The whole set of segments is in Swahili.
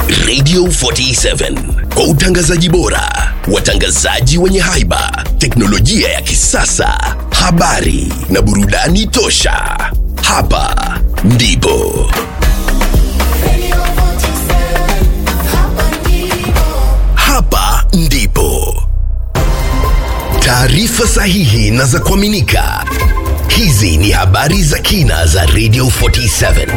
Radio 47 kwa utangazaji bora, watangazaji wenye haiba, teknolojia ya kisasa, habari na burudani tosha. Hapa ndipo hapa ndipo taarifa sahihi na za kuaminika. Hizi ni habari za kina za Radio 47.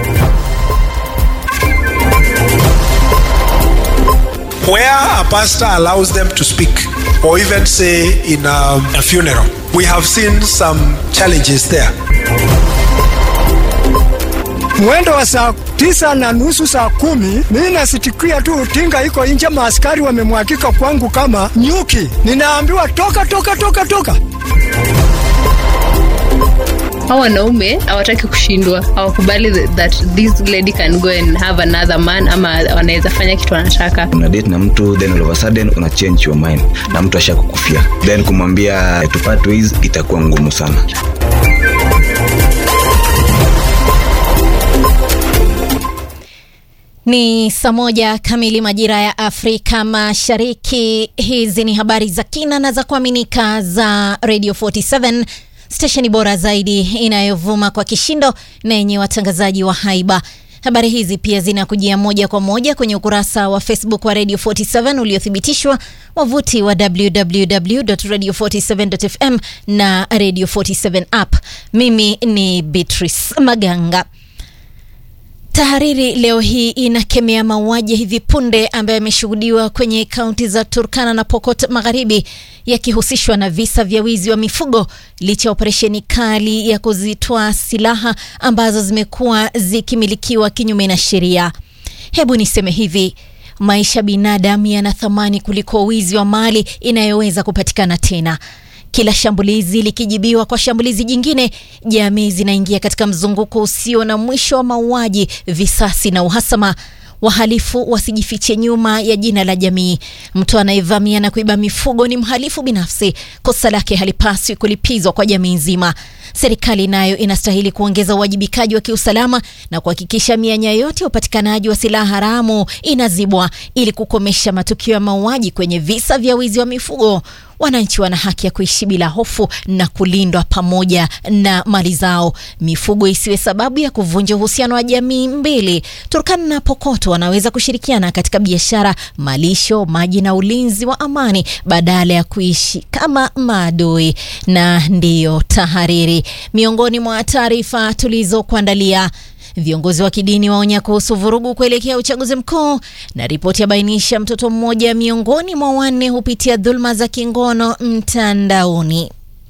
where a pastor allows them to speak or even say in a, a funeral. We have seen some challenges there. mwendo wa saa tisa na nusu saa kumi mimi nasitikia tu tinga iko nje, maaskari wamemwakika kwangu kama nyuki. Ninaambiwa toka toka toka toka. hao wanaume hawataki kushindwa hawakubali th- that this lady can go and have another man ama wanaweza fanya kitu anataka una date na mtu then all of a sudden una change your mind na mtu ashakukufia then kumwambia to part ways itakuwa ngumu sana Ni saa moja kamili majira ya Afrika Mashariki. Hizi ni habari za kina na za kuaminika za Radio 47 stesheni bora zaidi inayovuma kwa kishindo na yenye watangazaji wa haiba. Habari hizi pia zinakujia moja kwa moja kwenye ukurasa wa Facebook wa Radio 47 uliothibitishwa, wavuti wa www.radio47.fm na Radio 47 app. Mimi ni Beatrice Maganga. Tahariri leo hii inakemea mauaji ya hivi punde ambayo yameshuhudiwa kwenye kaunti za Turkana na Pokot Magharibi yakihusishwa na visa vya wizi wa mifugo licha ya operesheni kali ya kuzitoa silaha ambazo zimekuwa zikimilikiwa kinyume na sheria. Hebu niseme hivi, maisha binadamu yana thamani kuliko wizi wa mali inayoweza kupatikana tena. Kila shambulizi likijibiwa kwa shambulizi jingine, jamii zinaingia katika mzunguko usio na mwisho wa mauaji, visasi na uhasama. Wahalifu wasijifiche nyuma ya jina la jamii. Mtu anayevamia na kuiba mifugo ni mhalifu binafsi, kosa lake halipaswi kulipizwa kwa jamii nzima. Serikali nayo inastahili kuongeza uwajibikaji wa kiusalama na kuhakikisha mianya yote ya upatikanaji wa silaha haramu inazibwa ili kukomesha matukio ya mauaji kwenye visa vya wizi wa mifugo. Wananchi wana haki ya kuishi bila hofu na kulindwa pamoja na mali zao. Mifugo isiwe sababu ya kuvunja uhusiano wa jamii mbili. Turkana na Pokoto wanaweza kushirikiana katika biashara, malisho, maji na ulinzi wa amani badala ya kuishi kama maadui. Na ndiyo tahariri, miongoni mwa taarifa tulizokuandalia Viongozi wa kidini waonya kuhusu vurugu kuelekea uchaguzi mkuu, na ripoti yabainisha mtoto mmoja miongoni mwa wanne hupitia dhuluma za kingono mtandaoni.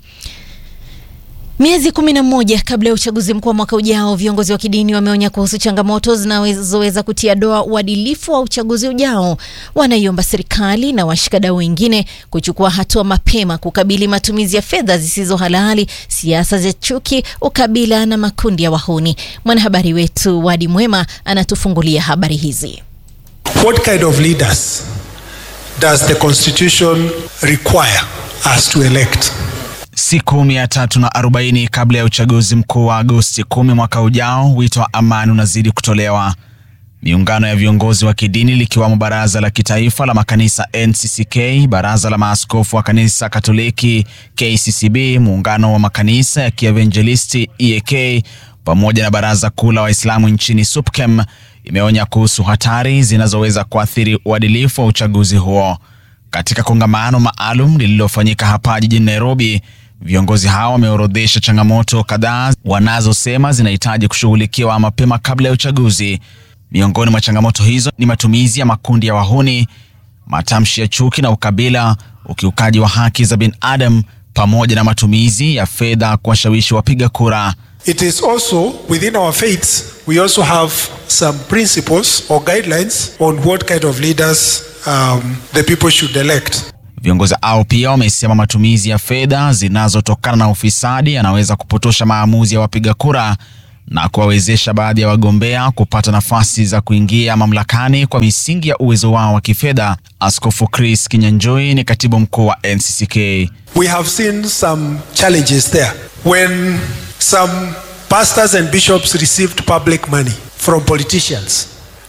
Miezi kumi na moja kabla ya uchaguzi mkuu wa mwaka ujao, viongozi wa kidini wameonya kuhusu changamoto zinazoweza kutia doa uadilifu wa uchaguzi ujao. Wanaiomba serikali na washikadau wengine kuchukua hatua mapema kukabili matumizi ya fedha zisizo halali, siasa za chuki, ukabila na makundi ya wahuni. Mwanahabari wetu Wadi Mwema anatufungulia habari hizi. What kind of leaders does the Constitution require us to elect? Siku mia tatu na arobaini kabla ya uchaguzi mkuu wa Agosti kumi mwaka ujao, wito wa amani unazidi kutolewa. Miungano ya viongozi wa kidini likiwamo Baraza la Kitaifa la Makanisa NCCK, Baraza la Maaskofu wa Kanisa Katoliki KCCB, Muungano wa Makanisa ya Kievanjelisti EAK pamoja na Baraza Kuu la Waislamu nchini SUPKEM imeonya kuhusu hatari zinazoweza kuathiri uadilifu wa uchaguzi huo. Katika kongamano maalum lililofanyika hapa jijini Nairobi, viongozi hao wameorodhesha changamoto kadhaa wanazosema zinahitaji kushughulikiwa mapema kabla ya uchaguzi. Miongoni mwa changamoto hizo ni matumizi ya makundi ya wahuni, matamshi ya chuki na ukabila, ukiukaji wa haki za binadamu, pamoja na matumizi ya fedha kuwashawishi wapiga kura. It is also within our faiths, we also have some principles or guidelines on what kind of leaders um, the people should elect. Viongozi hao pia wamesema matumizi ya fedha zinazotokana na ufisadi yanaweza kupotosha maamuzi ya wapiga kura na kuwawezesha baadhi ya wagombea kupata nafasi za kuingia mamlakani kwa misingi ya uwezo wao wa kifedha. Askofu Chris Kinyanjui ni katibu mkuu wa NCCK. We have seen some challenges there when some pastors and bishops received public money from politicians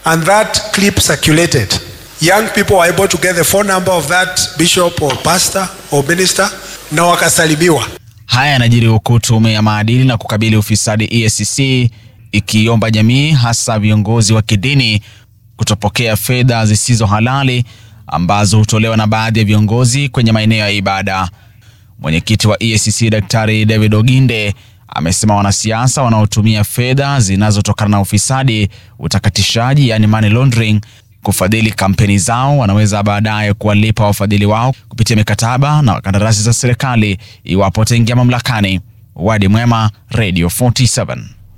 and that clip circulated. Young people were able to get the phone number of that bishop or pastor or minister na wakasalimiwa. Haya yanajiri huku tume ya maadili na kukabili ufisadi EACC ikiomba jamii hasa viongozi wa kidini kutopokea fedha zisizo halali ambazo hutolewa na baadhi ya viongozi kwenye maeneo ya ibada. Mwenyekiti wa EACC Daktari David Oginde amesema wanasiasa wanaotumia fedha zinazotokana na ufisadi, utakatishaji, yani money laundering kufadhili kampeni zao wanaweza baadaye kuwalipa wafadhili wao kupitia mikataba na kandarasi za serikali iwapo wataingia mamlakani. Wadi Mwema, Radio 47.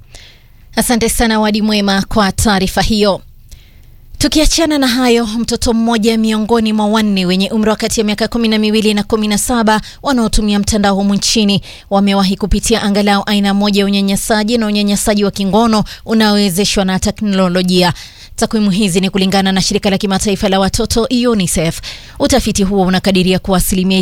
Asante sana Wadi Mwema kwa taarifa hiyo. Tukiachana na hayo, mtoto mmoja miongoni mwa wanne wenye umri wa kati ya miaka kumi na miwili na kumi na saba wanaotumia mtandao humu nchini wamewahi kupitia angalau aina moja ya unyanyasaji na unyanyasaji wa kingono unaowezeshwa na teknolojia. Takwimu hizi ni kulingana na shirika la kimataifa la watoto UNICEF. Utafiti huo unakadiria kuwa asilimia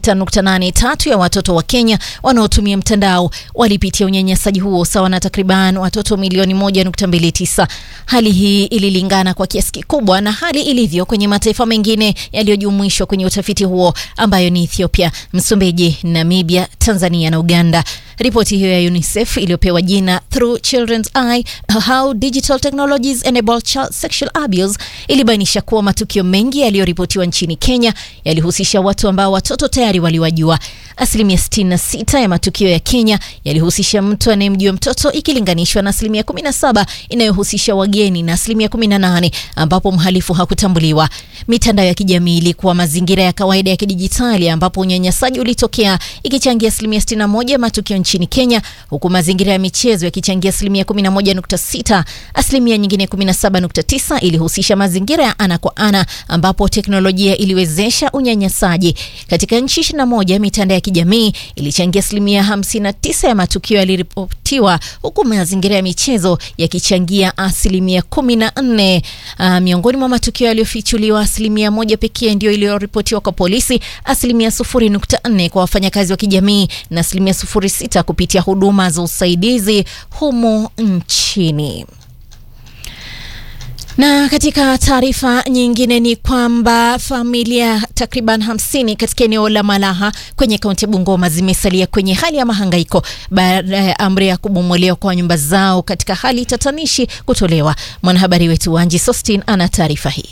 26.83 ya watoto wa Kenya wanaotumia mtandao walipitia unyanyasaji huo, sawa na takriban watoto milioni 1.29. Hali hii ililingana kwa kiasi kikubwa na hali ilivyo kwenye mataifa mengine yaliyojumuishwa kwenye utafiti huo ambayo ni Ethiopia, Msumbiji, Namibia, Tanzania na Uganda. Ripoti hiyo ya UNICEF iliyopewa jina Through Children's Eye How Digital Technologies Enable Child Sexual Abuse ilibainisha kuwa matukio mengi yaliyoripotiwa nchini Kenya yalihusisha watu ambao watoto tayari waliwajua. Asilimia 66 ya matukio ya Kenya yalihusisha mtu anayemjua mtoto ikilinganishwa na asilimia 17 inayohusisha wageni na asilimia 18 ambapo mhalifu hakutambuliwa. Mitandao ya kijamii ilikuwa mazingira ya kawaida ya kidijitali ambapo unyanyasaji ulitokea ikichangia asilimia 61 ya matukio nchini Kenya, huku mazingira ya michezo yakichangia asilimia 11.6. Asilimia nyingine 17.9 ilihusisha mazingira ya ana kwa ana ambapo teknolojia iliwezesha unyanyasaji. Katika nchi 21 mitandao ya kijamii ilichangia asilimia 59 ya matukio yaliripotiwa, huku mazingira ya michezo yakichangia asilimia 14. Uh, miongoni mwa matukio yaliyofichuliwa asilimia moja pekee ndio iliyoripotiwa kwa polisi, asilimia 0.4 kwa wafanyakazi wa kijamii na asilimia 0.6 kupitia huduma za usaidizi humu nchini. Na katika taarifa nyingine ni kwamba familia takriban hamsini katika eneo la Malaha kwenye kaunti ya Bungoma zimesalia kwenye hali ya mahangaiko baada ya amri ya kubomolewa kwa nyumba zao katika hali tatanishi kutolewa. Mwanahabari wetu Wanji Sostin ana taarifa hii.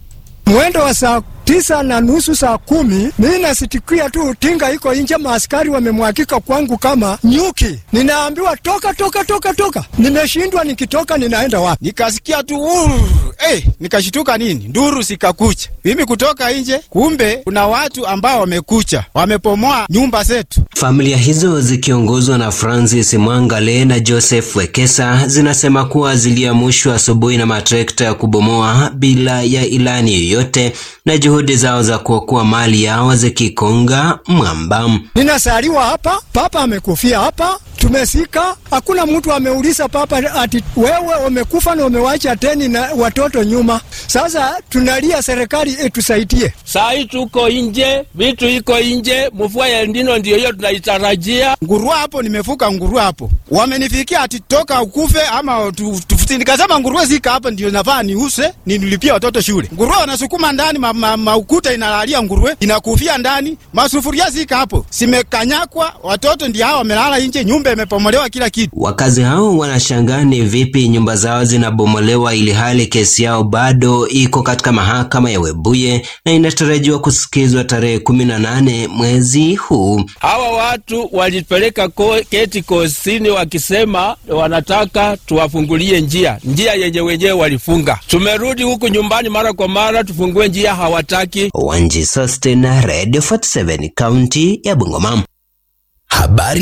Mwendo wa saa tisa na nusu saa kumi mimi nasitikia tu tinga iko nje, maaskari wamemwakika kwangu kama nyuki. Ninaambiwa toka toka toka toka, nimeshindwa nikitoka ninaenda wapi? Nikasikia tu uh, hey, nikashituka nini, nduru sikakucha mimi kutoka nje, kumbe kuna watu ambao wamekucha wamepomoa nyumba zetu. Familia hizo zikiongozwa na Francis Mwangale na Joseph Wekesa zinasema kuwa ziliamushwa asubuhi na matrekta ya kubomoa bila ya ilani yoyote na juhudi zao za kuokoa mali yao zikikonga mwamba. Ninasaliwa hapa, papa amekufia hapa, tumesika, hakuna mtu ameuliza papa ati wewe umekufa na umewacha teni na watoto nyuma. Sasa tunalia serikali itusaidie. Saa hii tuko nje, vitu iko nje, mvua ya ndino ndio hiyo tunaitarajia. Ngurua hapo, nimefuka ngurua hapo, wamenifikia ati toka ukufe ama tufuti. Nikasema nguruwe zika hapa ndio nafaa niuse ninilipia watoto shule. Nguruwe wanasukuma ndani, maukuta ma, ma inalalia nguruwe inakufia ndani, masufuria zika hapo simekanyakwa, watoto ndio hao wamelala nje, nyumba imepomolewa kila kitu. Wakazi hao wanashangaa ni vipi nyumba zao zinabomolewa ili hali kesi yao bado iko katika mahakama ya Webuye na inatarajiwa kusikizwa tarehe kumi na nane mwezi huu. Hawa watu walipeleka ko, keti kosini wakisema wanataka tuwafungulie njia, njia yenye wenyewe walifunga. Tumerudi huku nyumbani mara kwa mara tufungue njia, hawataki. Wanji Sosten, Radio 47 kaunti ya Bungoma. Habari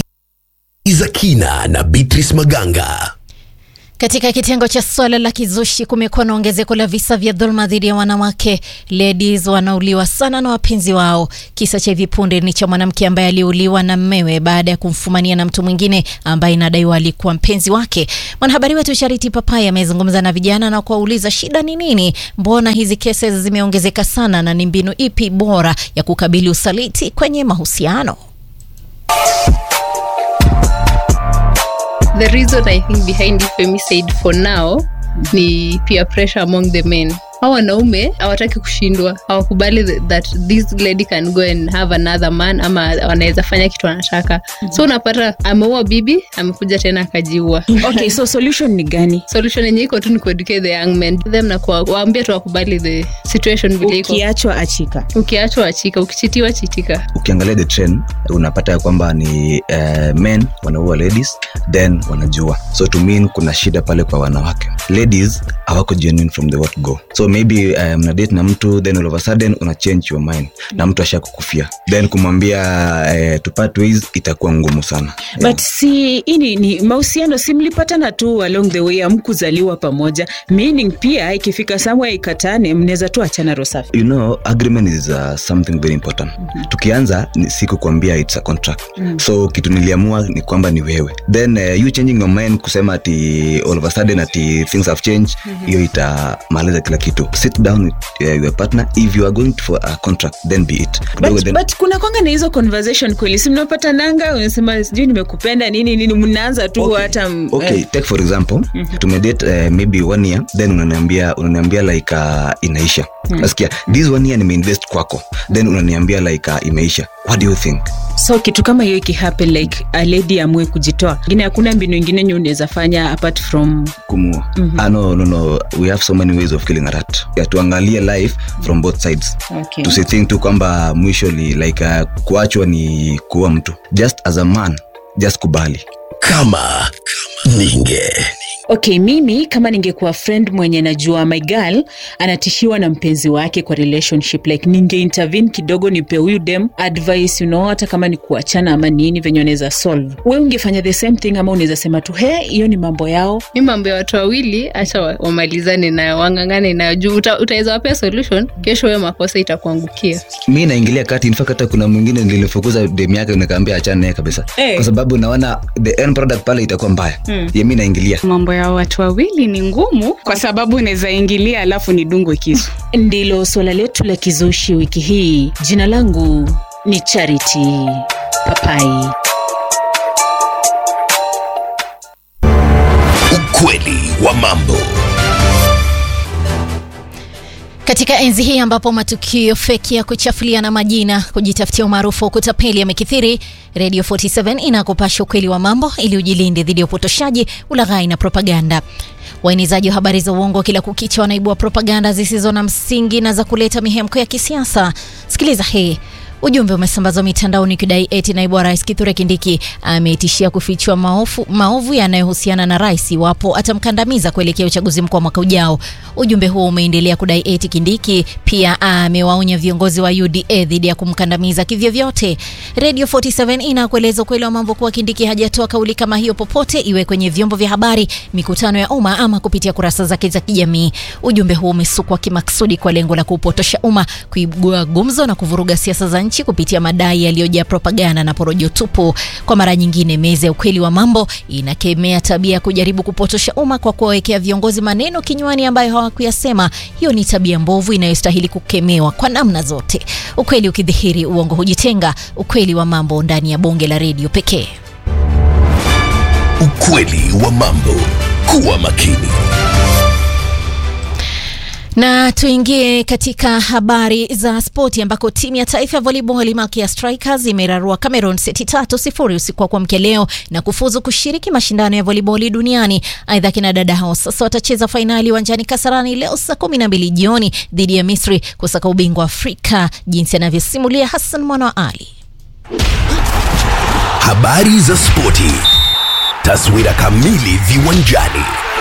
za kina na Beatrice Maganga. Katika kitengo cha swala la kizushi kumekuwa na ongezeko la visa vya dhuluma dhidi ya wanawake. Ladies wanauliwa sana na wapenzi wao. Kisa cha hivi punde ni cha mwanamke ambaye aliuliwa na mmewe baada ya kumfumania na mtu mwingine ambaye inadaiwa alikuwa mpenzi wake. Mwanahabari wetu Charity Papai amezungumza na vijana na kuwauliza shida ni nini, mbona hizi kesi zimeongezeka sana, na ni mbinu ipi bora ya kukabili usaliti kwenye mahusiano. the reason I think behind it femicide for now ni peer pressure among the men hao wanaume hawataki kushindwa hawakubali th- that this lady can go and have another man ama wanaweza fanya kitu anataka so unapata ameua bibi amekuja tena akajiua okay so solution ni gani solution yenye iko tu ni kueducate the young men them na kuwaambia tu wakubali the situation vile iko ukiachwa achika ukiachwa achika ukichitiwa chitika ukiangalia the trend unapata ya kwamba ni uh, men wanaua ladies then wanajua so to mean kuna shida pale kwa wanawake ladies hawako genuine from the word go so maybe uh, mnadate na mtu then all of a sudden una change your mind na mtu asha kukufia then kumwambia uh, to part ways itakuwa ngumu sana but si ini ni mahusiano si mlipatana tu along the way amkuzaliwa pamoja meaning pia ikifika somewhere ikatane mnaweza tu achana rosafi you know agreement is uh, something very important mm-hmm. tukianza ni siku kuambia it's a contract mm. so kitu niliamua ni kwamba ni wewe then uh, you changing your mind kusema ati all of a sudden ati things have changed hiyo mm-hmm. itamaliza kila kitu sit down with uh, your partner if you are going for a contract then be it Kidogo but, then- but kuna kwanga na hizo conversation kweli si mnapata nanga unasema sijui nimekupenda nini nini mnaanza tu Okay. hata m- okay eh, take for example mm-hmm. tumedate uh, maybe one year then unaniambia unaniambia like uh, inaisha Hmm. nasikia this one year nimeinvest kwako then unaniambia like uh, imeisha what do you think so kitu kama hiyo ikihappen like a lady amue kujitoa ingine hakuna mbinu ingine nye unaweza fanya apart from kumua mm-hmm. ah, no, no, no. we have so many ways of killing a rat yeah, tuangalie life from both sides Okay. tusithink tu kwamba mwisho ni like uh, kuachwa ni kuua mtu just as a man just kubali kama ninge okay mimi kama ningekuwa friend mwenye najua my girl anatishiwa na mpenzi wake kwa relationship like ninge intervene kidogo nipe huyu dem advice you know hata kama ni kuachana ama nini venye wanaweza solve we ungefanya the same thing ama unaweza sema tu he hiyo ni mambo yao mi mambo ya watu wawili hacha wa- wamalizane nayo wangangane nayo juu uta, utaweza wapea solution kesho huyo makosa itakuangukia mi naingilia kati infact hata kuna mwingine nilifukuza dem yake nikaambia achana naye kabisa Eh. kwa sababu naona the end product pale itakuwa mbaya Hmm. ye mi naingilia mambo ya watu wawili ni ngumu kwa sababu unaweza ingilia alafu ni dungwe kisu ndilo suala letu la kizushi wiki hii jina langu ni charity papai ukweli wa mambo Katika enzi hii ambapo matukio feki ya kuchafuliana majina, kujitafutia umaarufu wa kutapeli yamekithiri, Radio 47 inakupasha ukweli wa mambo ili ujilinde dhidi ya upotoshaji, ulaghai na propaganda. Waenezaji wa habari za uongo kila kukicha wanaibua propaganda zisizo na msingi na za kuleta mihemko ya kisiasa. Sikiliza hii. Ujumbe umesambazwa mitandaoni ukidai eti naibu wa rais Kithure Kindiki ametishia kufichua maofu, maovu yanayohusiana na rais iwapo atamkandamiza kuelekea uchaguzi mkuu wa mwaka ujao. Ujumbe huo umeendelea kudai eti Kindiki pia amewaonya viongozi wa UDA dhidi ya kumkandamiza kivyovyote. Radio 47 inakueleza ukweli wa mambo kuwa Kindiki hajatoa kauli kama hiyo popote, iwe kwenye vyombo vya habari, mikutano ya umma ama kupitia kurasa zake za kijamii. Ujumbe huo umesukwa kimaksudi kwa lengo la kuupotosha umma, kuibua gumzo na kuvuruga siasa za nchi kupitia madai yaliyojaa propaganda na porojo tupu. Kwa mara nyingine, meza ya ukweli wa mambo inakemea tabia ya kujaribu kupotosha umma kwa kuwawekea viongozi maneno kinywani ambayo hawakuyasema. Hiyo ni tabia mbovu inayostahili kukemewa kwa namna zote. Ukweli ukidhihiri, uongo hujitenga. Ukweli wa mambo ndani ya bonge la redio pekee. ukweli wa mambo kuwa makini Na tuingie katika habari za spoti ambako timu ya taifa ya volleyball Malkia Strikers imerarua Cameroon seti tatu sifuri usiku wa kuamkia leo na kufuzu kushiriki mashindano ya volleyball duniani. Aidha, kina dada hao sasa watacheza fainali uwanjani Kasarani leo saa kumi na mbili jioni dhidi ya Misri kusaka ubingwa wa Afrika, jinsi anavyosimulia Hassan Mwana wa Ali. habari za spoti taswira kamili viwanjani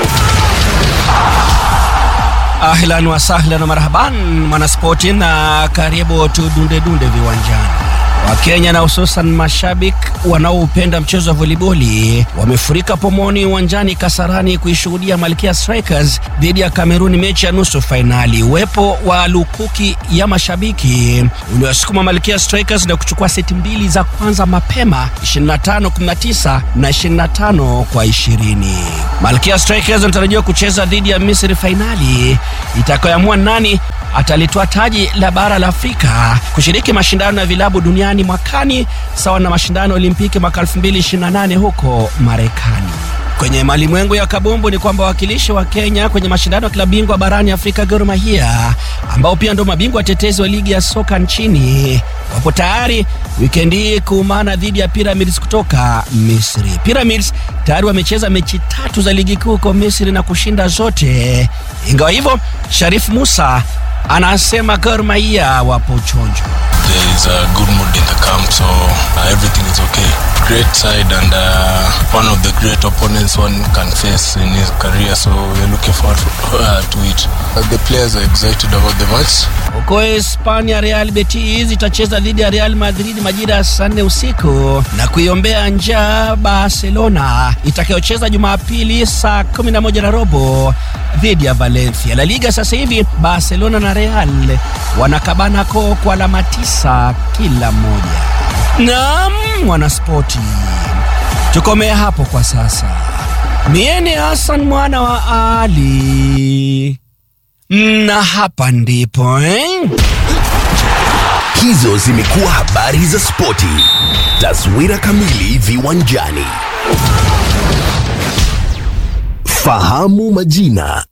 Ahlan wa sahlan wa marhaban mwanaspoti, na karibu tudundedunde viwanjani. Wakenya na hususan mashabik wanaoupenda mchezo wa voliboli wamefurika pomoni uwanjani Kasarani kuishuhudia Malkia Strikers dhidi ya Kameruni, mechi ya nusu fainali. Uwepo wa lukuki ya mashabiki uliwasukuma Malkia Strikers na kuchukua seti mbili za kwanza mapema 25-19 na 25 kwa 20. Malkia Strikers wanatarajiwa kucheza dhidi ya Misri fainali itakayoamua nani atalitoa taji la bara la Afrika kushiriki mashindano ya vilabu duniani mwakani sawa na mashindano ya Olimpiki mwaka 2028 huko Marekani. Kwenye malimwengu ya kabumbu ni kwamba wawakilishi wa Kenya kwenye mashindano ya klabu bingwa barani Afrika Gor Mahia ambao pia ndio mabingwa watetezi wa ligi ya soka nchini wapo tayari wikendi hii kuumana dhidi ya Pyramids kutoka Misri. Pyramids tayari wamecheza mechi tatu za ligi kuu huko Misri na kushinda zote. Ingawa hivyo, Sharif Musa anasema Gor Mahia wapo chonjo. There is a good mood in the camp, so uh, everything is okay. Great side and uh, one of the great opponents one can face in his career, so we're looking forward uh, to it. Uh, the players are excited about the match. Huko Hispania, Real Betis itacheza dhidi ya Real Madrid majira ya saa nne usiku na kuiombea njaa Barcelona itakayocheza Jumapili saa 11 na robo dhidi ya Valencia. La Liga sasa hivi Barcelona na Real wanakabana koo kwa alama tisa kila mmoja. Naam, mwanaspoti, tukomee hapo kwa sasa. Mieni Hassan mwana wa Ali na hapa ndipo eh? Hizo zimekuwa habari za spoti. Taswira kamili viwanjani. Fahamu majina.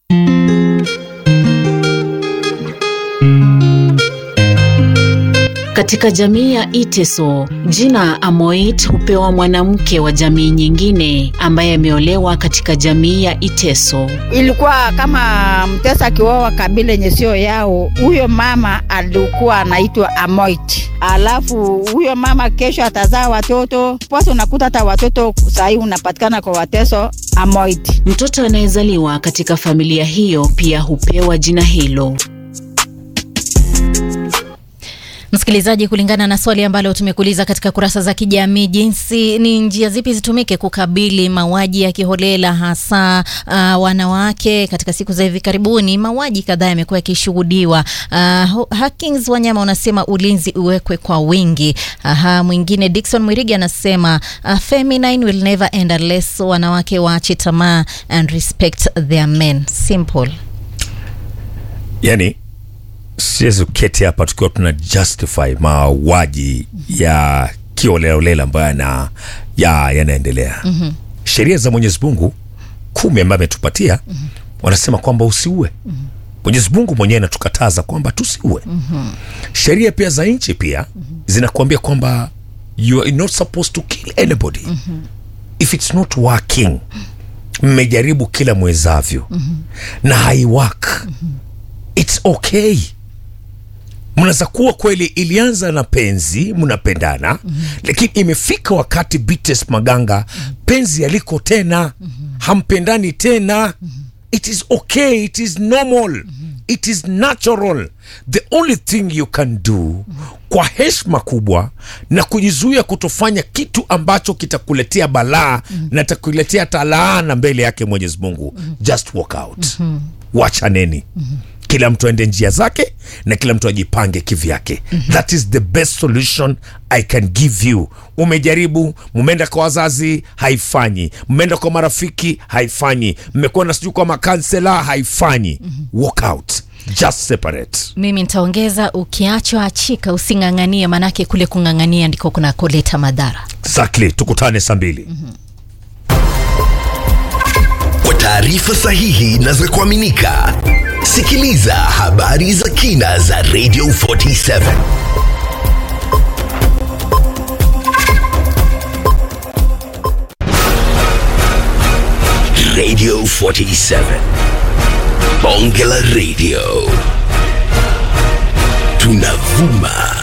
Katika jamii ya Iteso, jina Amoit hupewa mwanamke wa jamii nyingine ambaye ameolewa katika jamii ya Iteso. Ilikuwa kama mtesa akioa kabila yenye sio yao, huyo mama alikuwa anaitwa Amoit. Alafu huyo mama kesho atazaa watoto posa, unakuta hata watoto sahii unapatikana kwa wateso Amoit. Mtoto anayezaliwa katika familia hiyo pia hupewa jina hilo. Msikilizaji, kulingana na swali ambalo tumekuuliza katika kurasa za kijamii, jinsi ni njia zipi zitumike kukabili mauaji ya kiholela hasa uh, wanawake katika siku za hivi karibuni, mauaji kadhaa yamekuwa yakishuhudiwa. Uh, Hakings Wanyama unasema ulinzi uwekwe kwa wingi. Aha, mwingine Dickson Mwirigi anasema uh, feminine will never end unless wanawake waache tamaa and respect their men. Simple. yani siwezi kuketi hapa tukiwa tuna justify mauaji ya kiolelaolela ambayo yana ya yanaendelea Mhm. sheria za mwenyezi mungu kumi ambayo ametupatia wanasema kwamba usiue mwenyezi mungu mwenyewe anatukataza kwamba tusiue sheria pia za nchi pia zinakuambia kwamba you are not supposed to kill anybody if it's not working mmejaribu kila mwezavyo na haiwak it's okay mnaweza kuwa kweli ilianza na penzi mnapendana lakini imefika wakati Beatrice maganga penzi yaliko tena hampendani tena it is okay it is normal it is natural the only thing you can do kwa heshima kubwa na kujizuia kutofanya kitu ambacho kitakuletea balaa na takuletea talaana mbele yake mwenyezi mungu just walk out wachaneni kila mtu aende njia zake na kila mtu ajipange kivyake that is the best solution i can give you umejaribu mumeenda kwa wazazi haifanyi mmeenda kwa marafiki haifanyi mmekwenda sijui kwa makansela haifanyi walk out just separate Mimi nitaongeza ukiachwa achika, using'ang'anie, manake kule kung'ang'ania ndiko kunakoleta madhara. exactly tukutane saa mbili Kwa taarifa sahihi na za kuaminika, sikiliza habari za kina za Radio 47. Radio 47. Bonge la Radio. Tunavuma